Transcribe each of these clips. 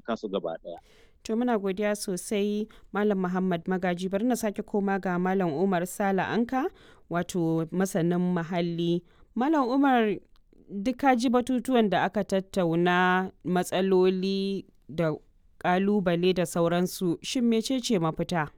taimaka su gaba ɗaya. To muna godiya sosai Malam Muhammad Magaji bari na sake koma ga Malam Umar Sala Anka wato masanin muhalli. Malam Umar duka ji batutuwan da aka tattauna matsaloli da kalubale da sauransu shin mecece mafita?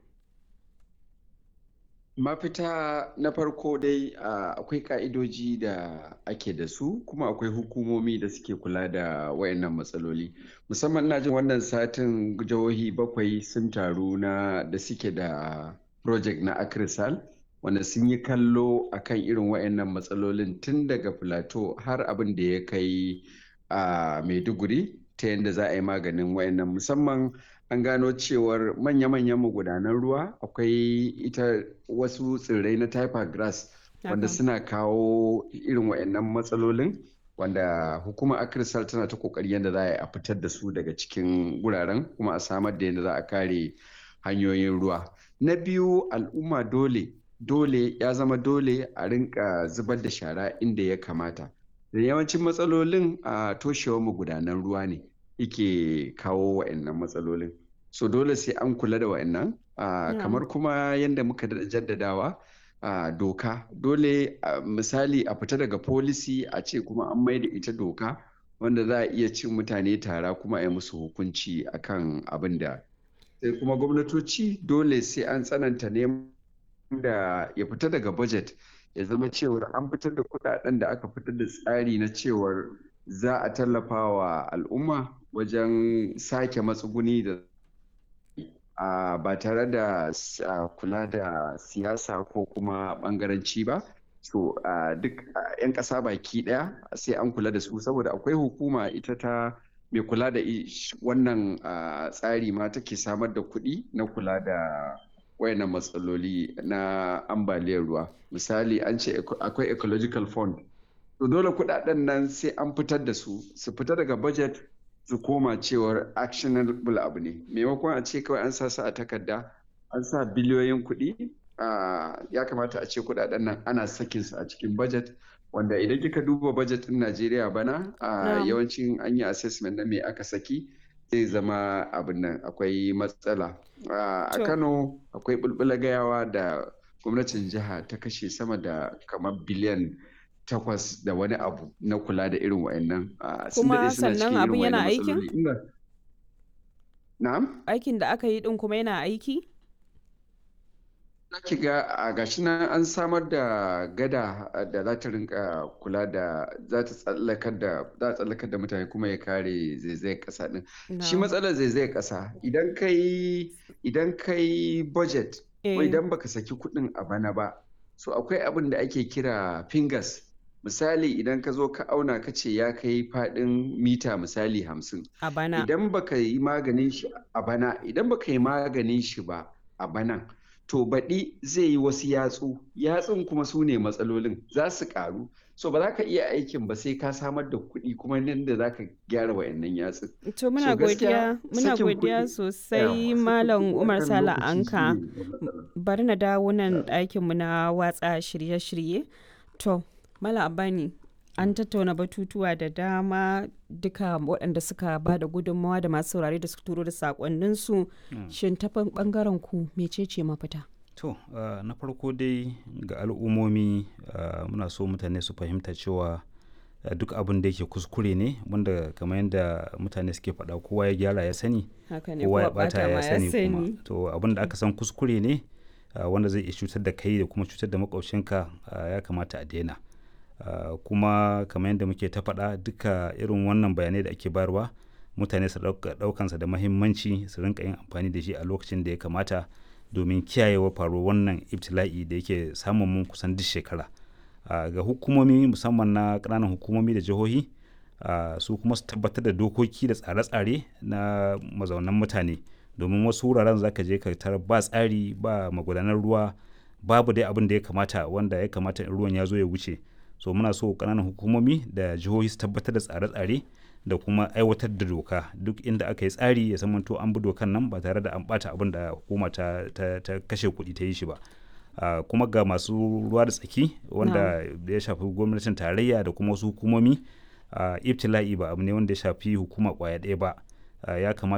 mafita na farko dai akwai ka'idoji da ake da su kuma akwai hukumomi da suke kula da wayannan matsaloli musamman na jin wannan satin jihohi bakwai sun taru na da suke da project na akrisal wanda sun yi kallo akan irin wayannan matsalolin tun daga plateau har abin da ya kai a maiduguri ta yadda za a yi maganin wayannan musamman an gano cewar manya-manyan magudanan ruwa akwai ita wasu tsirrai na typer grass wanda suna kawo irin wayannan matsalolin wanda hukumar akirsal tana ta kokari yadda za a yi a fitar da su daga cikin wuraren kuma a samar da yadda za a kare hanyoyin ruwa na biyu al'umma dole dole ya zama dole a rinka zubar da shara inda ya kamata da yawancin matsalolin a toshewar magudanan ruwa ne yake kawo wa'annan matsalolin so dole sai an kula da wa'annan uh, kamar kuma yadda muka jaddadawa uh, doka dole uh, misali a fita daga policy a ce kuma an mai da ita doka wanda za a iya cin mutane tara kuma a yi musu hukunci akan abin da sai kuma gwamnatoci dole sai an tsananta neman da ya fita daga budget ya zama cewar an fitar da kudaden da aka fitar da tsari na cewar za a tallafa wa al'umma wajen sake matsuguni da ba tare da kula da siyasa ko kuma bangaranci ba so duk 'yan ƙasa baki ɗaya sai an kula da su saboda akwai hukuma ita ta mai kula da wannan tsari ma take samar da kuɗi na kula da wayannan matsaloli na ambaliyar ruwa misali an ce akwai ecological fund to dole kudaden nan sai an fitar da su su fita daga budget su koma cewar actionable abu ne maimakon a ce kawai an sa su a takarda an sa biliyoyin kuɗi ya kamata a ce kudaden nan ana sakin su a cikin budget wanda idan kika duba budget din Najeriya bana yawancin an yi assessment na me aka saki zai zama abin nan akwai matsala a kano akwai bulbula gayawa da gwamnatin jiha ta kashe sama da kamar biliyan takwas da wani abu na kula da irin wa'annan kuma sannan abin yana aikin na'am aikin da aka yi din kuma yana aiki ki ga a gashi nan an samar da gada da za ta rinka kula da za ta tsallakar da za tsallakar da mutane kuma ya kare zaizayar kasa din shi matsalar zaizayar kasa idan kai idan kai budget ko idan baka saki kuɗin a bana ba so akwai abin da ake kira fingers misali idan ka zo ka auna ka ce ya kai faɗin mita misali hamsin a bana idan baka yi maganin shi a bana idan baka yi maganin shi ba a banan to baɗi zai yi wasu yatsu yatsun kuma su ne matsalolin za su ƙaru so ba za ka iya aikin ba sai ka samar da kuɗi kuma nan da za ka gyara wayannan yatsun to muna godiya muna godiya sosai malam umar sala anka bari na dawo nan ɗakin mu na watsa shirye-shirye to malam abani an tattauna batutuwa da dama duka waɗanda suka ba da gudunmawa da masu saurare da suka turo da sakonninsu shin ta ɓangaren ku mecece mafita to na farko dai ga al'ummomi muna so mutane su fahimta cewa duk abin da yake kuskure ne wanda kamar yadda mutane suke faɗa kowa ya gyara ya sani kowa ya bata ya sani kuma to abin da aka san kuskure ne wanda zai iya cutar da kai da kuma cutar da makwabcinka ya kamata a daina Uh, kuma kamar yadda muke ta faɗa duka irin wannan bayanai da ake bayarwa mutane su ɗaukansa da mahimmanci su rinka yin amfani da shi a lokacin da ya kamata domin kiyayewa faruwar wannan ibtila'i da yake samun mun kusan duk shekara uh, ga hukumomi musamman na ƙananan hukumomi da jihohi uh, su kuma su tabbatar da dokoki da tsare-tsare na mazaunan mutane domin wasu wuraren za ka je ka tarar ba tsari ba magudanar ruwa babu dai abin da ya kamata wanda ya kamata in ruwan ya zo ya wuce so muna so kananan hukumomi da jihohi su tabbatar da tsare-tsare da kuma aiwatar da doka duk inda aka yi tsari ya zamanto an bi dokan nan ba tare da an bata abin da hukuma ta, ta, ta kashe kuɗi ta yi shi ba uh, kuma ga masu ruwa da tsaki wanda no. ya shafi gwamnatin tarayya da kuma wasu hukumomi uh, ibtila'i ba abu ne wanda ya shafi hukuma kwaya ɗaya ba uh, ya kamata